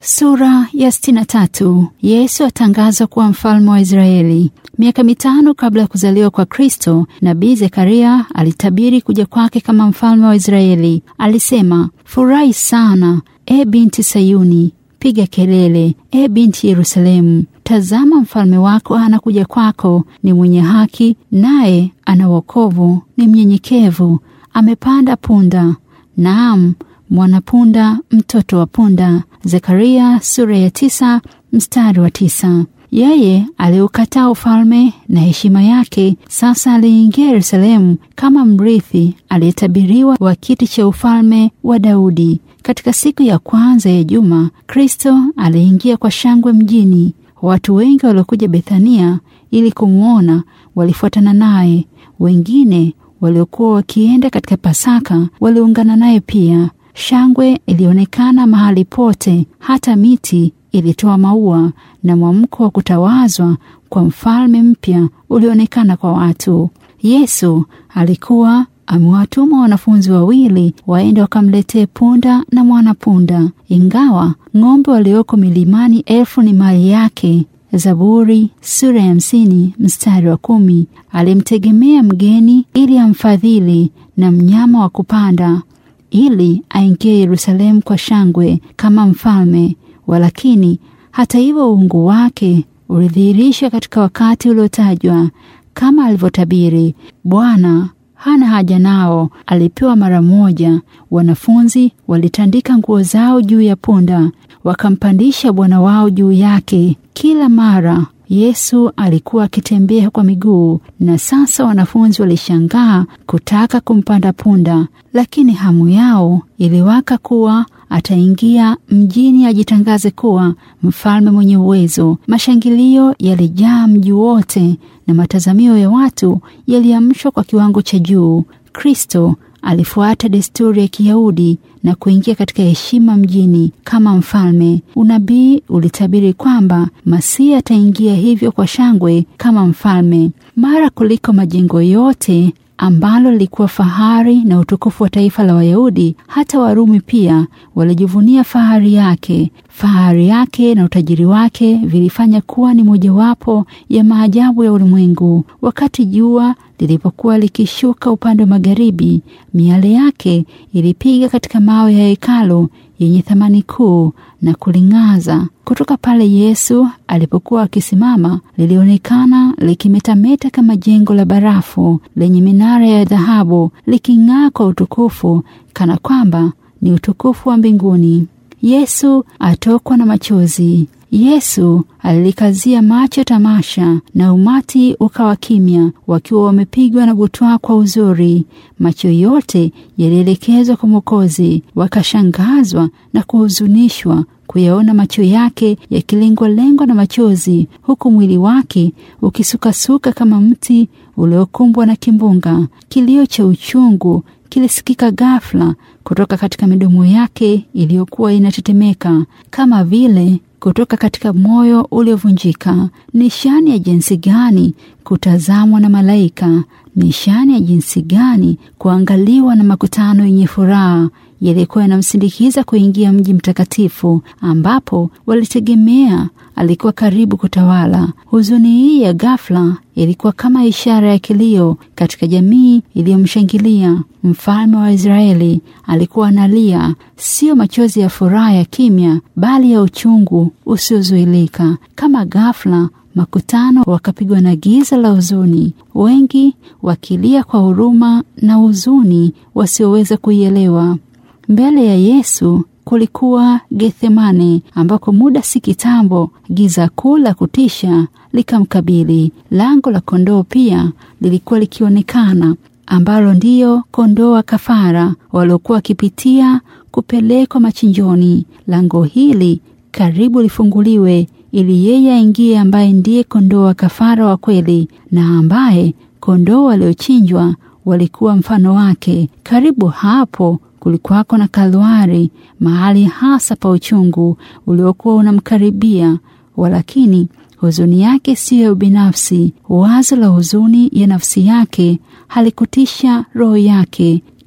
Sura ya sitini na tatu. Yesu atangazwa kuwa mfalme wa Israeli. Miaka mitano kabla ya kuzaliwa kwa Kristo, nabii Zekaria alitabiri kuja kwake kama mfalme wa Israeli. Alisema, furahi sana, e binti Sayuni, piga kelele, e binti Yerusalemu. Tazama, mfalme wako anakuja kwako, ni mwenye haki, naye ana wokovu, ni mnyenyekevu, amepanda punda, naam mwanapunda, mtoto wa punda. Zekaria sura ya tisa mstari wa tisa. Yeye aliukataa ufalme na heshima yake, sasa aliingia Yerusalemu kama mrithi aliyetabiriwa wa kiti cha ufalme wa Daudi. Katika siku ya kwanza ya juma, Kristo aliingia kwa shangwe mjini. Watu wengi waliokuja Bethania ili kumwona walifuatana naye. Wengine waliokuwa wakienda katika Pasaka waliungana naye pia. Shangwe ilionekana mahali pote, hata miti ilitoa maua, na mwamko wa kutawazwa kwa mfalme mpya ulionekana kwa watu. Yesu alikuwa amewatuma wanafunzi wawili waende wakamletee punda na mwanapunda, ingawa ng'ombe walioko milimani elfu ni mali yake. Zaburi sura ya hamsini mstari wa kumi. Alimtegemea mgeni ili amfadhili na mnyama wa kupanda ili aingie Yerusalemu kwa shangwe kama mfalme. Walakini hata hivyo, uungu wake ulidhihirishwa katika wakati uliotajwa kama alivyotabiri. Bwana hana haja nao, alipewa mara moja. Wanafunzi walitandika nguo zao juu ya punda, wakampandisha Bwana wao juu yake. Kila mara Yesu alikuwa akitembea kwa miguu, na sasa wanafunzi walishangaa kutaka kumpanda punda, lakini hamu yao iliwaka kuwa ataingia mjini ajitangaze kuwa mfalme mwenye uwezo. Mashangilio yalijaa mji wote na matazamio ya watu yaliamshwa kwa kiwango cha juu. Kristo alifuata desturi ya Kiyahudi na kuingia katika heshima mjini kama mfalme. Unabii ulitabiri kwamba Masihi ataingia hivyo kwa shangwe kama mfalme. Mara kuliko majengo yote ambalo lilikuwa fahari na utukufu wa taifa la Wayahudi, hata Warumi pia walijivunia fahari yake. Fahari yake na utajiri wake vilifanya kuwa ni mojawapo ya maajabu ya ulimwengu. Wakati jua lilipokuwa likishuka upande wa magharibi, miale yake ilipiga katika mawe ya hekalu yenye thamani kuu na kuling'aza. Kutoka pale Yesu alipokuwa akisimama, lilionekana likimetameta kama jengo la barafu lenye minara ya dhahabu, liking'aa kwa utukufu, kana kwamba ni utukufu wa mbinguni. Yesu atokwa na machozi. Yesu alilikazia macho tamasha, na umati ukawa kimya, wakiwa wamepigwa na butwaa kwa uzuri. Macho yote yalielekezwa kwa Mwokozi, wakashangazwa na kuhuzunishwa kuyaona macho yake yakilengwa-lengwa na machozi, huku mwili wake ukisukasuka kama mti uliokumbwa na kimbunga. Kilio cha uchungu kilisikika ghafla kutoka katika midomo yake iliyokuwa inatetemeka kama vile kutoka katika moyo uliovunjika. Nishani ya jinsi gani kutazamwa na malaika! Nishani ya jinsi gani kuangaliwa na makutano yenye furaha yalikuwa yanamsindikiza kuingia mji mtakatifu ambapo walitegemea alikuwa karibu kutawala. Huzuni hii ya ghafla ilikuwa kama ishara ya kilio katika jamii iliyomshangilia. Mfalme wa Israeli alikuwa analia, sio machozi ya furaha ya kimya, bali ya uchungu usiozuilika. Kama ghafla makutano wakapigwa na giza la huzuni, wengi wakilia kwa huruma na huzuni wasioweza kuielewa. Mbele ya Yesu kulikuwa Gethsemane, ambako muda si kitambo giza kuu la kutisha likamkabili. Lango la kondoo pia lilikuwa likionekana, ambalo ndiyo kondoo wa kafara waliokuwa wakipitia kupelekwa machinjoni. Lango hili karibu lifunguliwe ili yeye aingie, ambaye ndiye kondoo wa kafara wa kweli, na ambaye kondoo waliochinjwa walikuwa mfano wake. Karibu hapo kulikuwako na Kalwari, mahali hasa pa uchungu uliokuwa unamkaribia, walakini huzuni yake siyo ya ubinafsi. Wazo la huzuni ya nafsi yake halikutisha roho yake.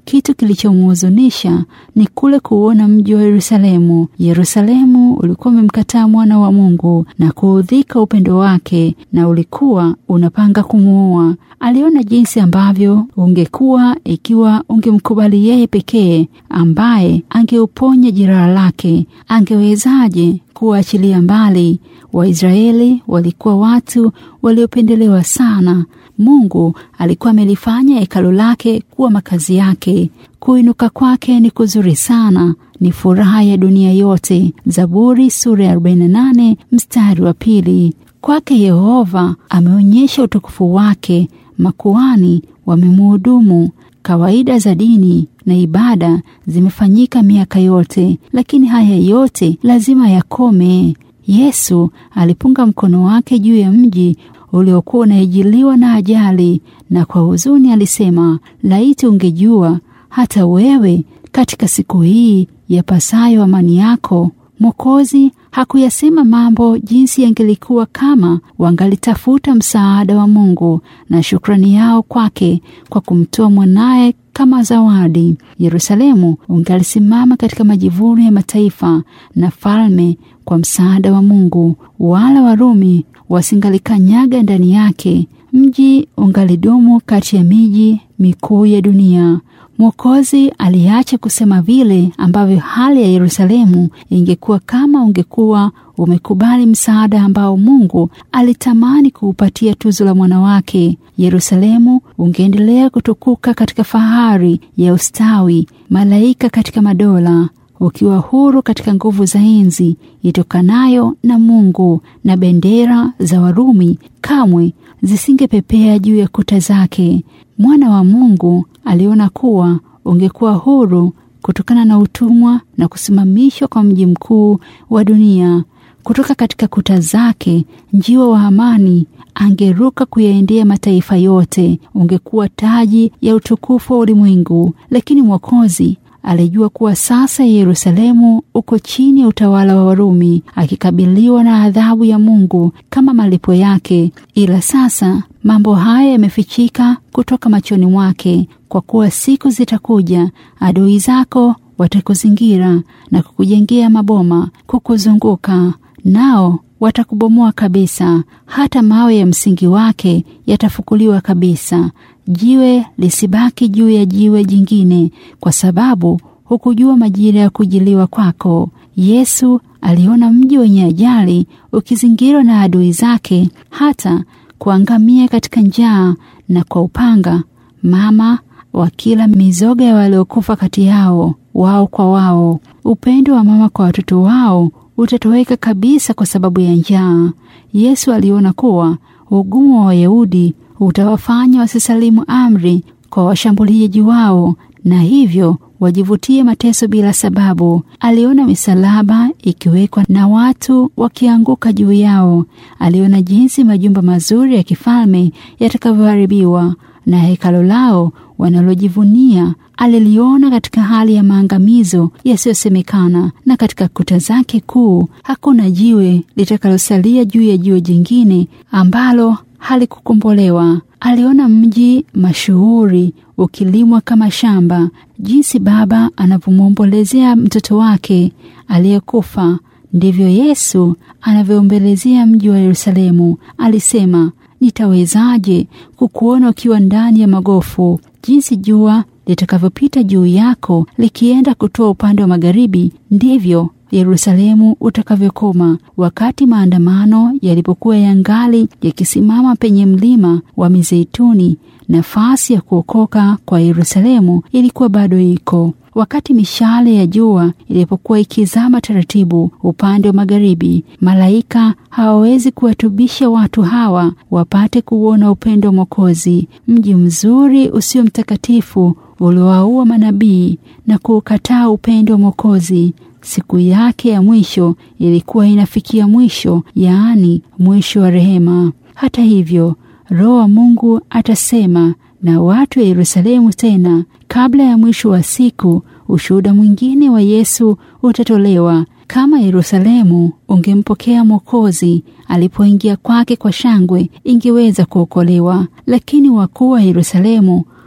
kitu kilichomhuzunisha ni kule kuona mji wa Yerusalemu. Yerusalemu ulikuwa umemkataa mwana wa Mungu na kuudhika upendo wake, na ulikuwa unapanga kumuua. Aliona jinsi ambavyo ungekuwa ikiwa ungemkubali yeye pekee, ambaye angeuponya jeraha lake. Angewezaje kuwaachilia mbali? Waisraeli walikuwa watu waliopendelewa sana. Mungu alikuwa amelifanya hekalu lake kuwa makazi yake. Kuinuka kwake ni kuzuri sana, ni furaha ya dunia yote. Zaburi sura ya 48 mstari wa pili. Kwake Yehova ameonyesha utukufu wake, makuani wamemhudumu. Kawaida za dini na ibada zimefanyika miaka yote, lakini haya yote lazima yakome. Yesu alipunga mkono wake juu ya mji uliokuwa unaijiliwa na ajali, na kwa huzuni alisema, laiti ungejua hata wewe katika siku hii yapasayo amani yako. Mwokozi hakuyasema mambo jinsi yangelikuwa kama wangalitafuta msaada wa Mungu na shukrani yao kwake kwa kumtoa mwanaye kama zawadi. Yerusalemu ungalisimama katika majivuno ya mataifa na falme kwa msaada wa Mungu, wala Warumi wasingalikanyaga ndani yake. Mji ungalidumu kati ya miji mikuu ya dunia. Mwokozi aliacha kusema vile ambavyo hali ya Yerusalemu ingekuwa kama ungekuwa umekubali msaada ambao Mungu alitamani kuupatia tuzo la mwana wake. Yerusalemu ungeendelea kutukuka katika fahari ya ustawi, malaika katika madola, ukiwa huru katika nguvu za enzi itokanayo na Mungu, na bendera za Warumi kamwe zisingepepea juu ya kuta zake. Mwana wa Mungu aliona kuwa ungekuwa huru kutokana na utumwa na kusimamishwa kwa mji mkuu wa dunia. Kutoka katika kuta zake, njiwa wa amani angeruka kuyaendea mataifa yote. Ungekuwa taji ya utukufu wa ulimwengu. Lakini Mwokozi alijua kuwa sasa Yerusalemu uko chini ya utawala wa Warumi, akikabiliwa na adhabu ya Mungu kama malipo yake. Ila sasa mambo haya yamefichika kutoka machoni mwake, kwa kuwa siku zitakuja, adui zako watakuzingira na kukujengea maboma kukuzunguka, nao watakubomoa kabisa, hata mawe ya msingi wake yatafukuliwa kabisa, jiwe lisibaki juu ya jiwe jingine, kwa sababu hukujua majira ya kujiliwa kwako. Yesu aliona mji wenye ajali ukizingirwa na adui zake, hata kuangamia katika njaa na kwa upanga, mama wakila mizoga ya waliokufa kati yao, wao kwa wao. Upendo wa mama kwa watoto wao utatoweka kabisa kwa sababu ya njaa. Yesu aliona kuwa ugumu wa Wayahudi utawafanya wasisalimu amri kwa washambuliaji wao, na hivyo wajivutie mateso bila sababu. Aliona misalaba ikiwekwa na watu wakianguka juu yao. Aliona jinsi majumba mazuri ya kifalme yatakavyoharibiwa na hekalo lao wanalojivunia aliliona katika hali ya maangamizo yasiyosemekana, na katika kuta zake kuu hakuna jiwe litakalosalia juu ya jiwe jingine ambalo halikukombolewa. Aliona mji mashuhuri ukilimwa kama shamba, jinsi baba anavyomwombolezea mtoto wake aliyekufa, ndivyo Yesu anavyoombolezea mji wa Yerusalemu. Alisema, nitawezaje kukuona ukiwa ndani ya magofu? Jinsi jua litakavyopita juu yako likienda kutoa upande wa magharibi, ndivyo Yerusalemu utakavyokoma. Wakati maandamano yalipokuwa yangali yakisimama penye mlima wa Mizeituni, nafasi ya kuokoka kwa Yerusalemu ilikuwa bado iko. Wakati mishale ya jua ilipokuwa ikizama taratibu upande wa magharibi, malaika hawawezi kuwatubisha watu hawa wapate kuuona upendo wa Mwokozi. Mji mzuri usio mtakatifu uliowaua manabii na kuukataa upendo wa Mwokozi. Siku yake ya mwisho ilikuwa inafikia mwisho, yaani mwisho wa rehema. Hata hivyo, Roho wa Mungu atasema na watu wa Yerusalemu tena kabla ya mwisho wa siku. Ushuhuda mwingine wa Yesu utatolewa. Kama Yerusalemu ungempokea Mwokozi alipoingia kwake kwa shangwe, ingeweza kuokolewa. Lakini wakuu wa Yerusalemu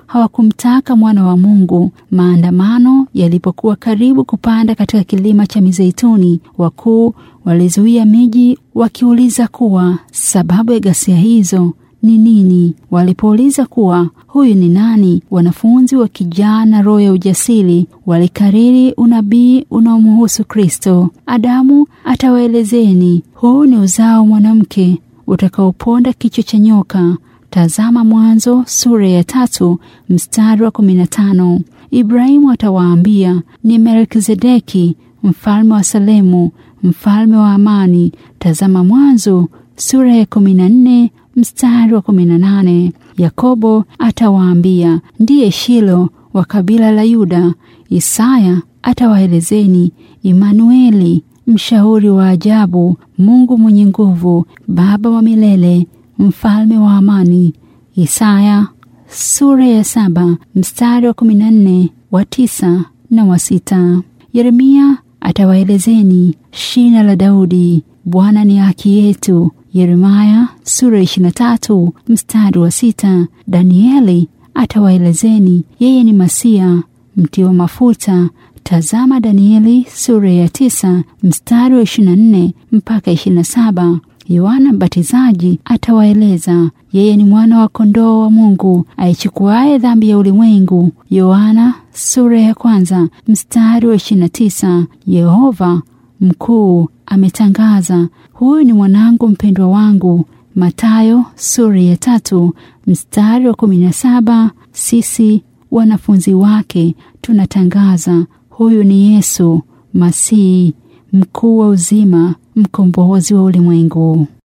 hawakumtaka mwana wa Mungu. Maandamano yalipokuwa karibu kupanda katika kilima cha Mizeituni, wakuu walizuia miji wakiuliza kuwa sababu ya ghasia hizo ni nini. Walipouliza kuwa huyu ni nani, wanafunzi wakijaa na roho ya ujasiri walikariri unabii unaomhusu Kristo. Adamu atawaelezeni, huu ni uzao mwanamke utakaoponda kichwa cha nyoka. Tazama Mwanzo sura ya tatu mstari wa kumi na tano. Ibrahimu atawaambia ni Melkizedeki mfalme wa Salemu, mfalme wa amani. Tazama Mwanzo sura ya kumi na nne mstari wa kumi na nane. Yakobo atawaambia ndiye Shilo wa kabila la Yuda. Isaya atawaelezeni Imanueli, mshauri wa ajabu, Mungu mwenye nguvu, Baba wa milele, mfalme wa amani. Isaya sura ya saba mstari wa kumi na nne wa tisa na wa sita. Yeremia atawaelezeni shina la Daudi, Bwana ni haki yetu. Yeremaya sura ishirini na tatu mstari wa sita. Danieli atawaelezeni yeye ni Masia mtiwa mafuta. Tazama Danieli sura ya tisa mstari wa ishirini na nne mpaka ishirini na saba. Yohana Mbatizaji atawaeleza yeye ni mwana wa kondoo wa Mungu aichukuaye dhambi ya ulimwengu. Yohana sura ya kwanza mstari wa ishirini na tisa. Yehova mkuu ametangaza, huyu ni mwanangu mpendwa wangu. Matayo sura ya tatu mstari wa kumi na saba. Sisi wanafunzi wake tunatangaza, huyu ni Yesu Masihi, mkuu wa uzima, mkombozi wa ulimwengu.